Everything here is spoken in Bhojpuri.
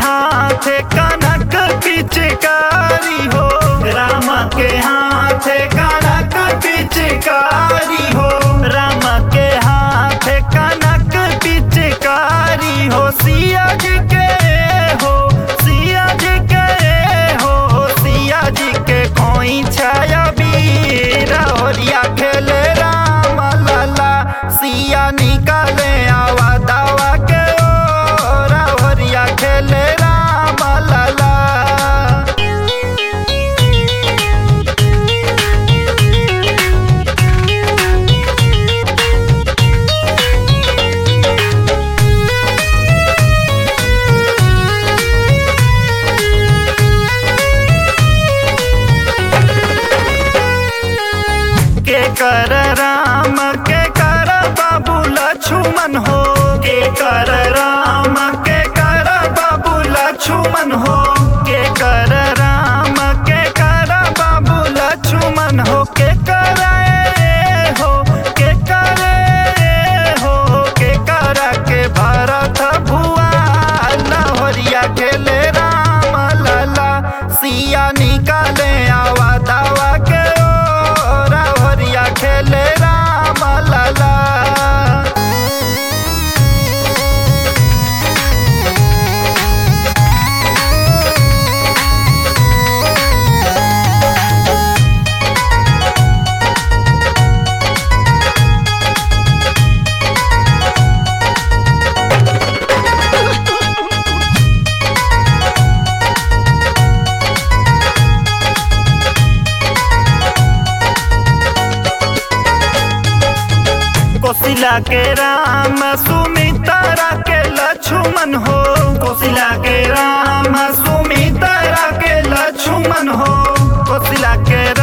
हाथ कनक पिचकारी हो राम के हाथ कनक पिचकारी हो राम के हाथ कनक पिचकारी हो सिया जी के हो सिया जी के हो सिया जी के खोई छाया बीर होरिया खेले राम लाला सिया निकाले आवा दावा के ओ रावरिया खेले राम लाला के कर राम के कर बाबू लक्ष्मण हो के कर राम के कर बाबू लक्ष्मण हो के कर राम के कर बाबू लक्ष्मण हो के करे हो के करे हो के कर के भरत भुआ लहरिया खेले राम लाला सिया निकाले आवा दावा के ओ रावरिया खेले राम लाला कोसिला के राम सुमित्रा के लक्ष्मण हो कोसिला के राम सुमित्रा के लक्ष्मण हो कोसिला के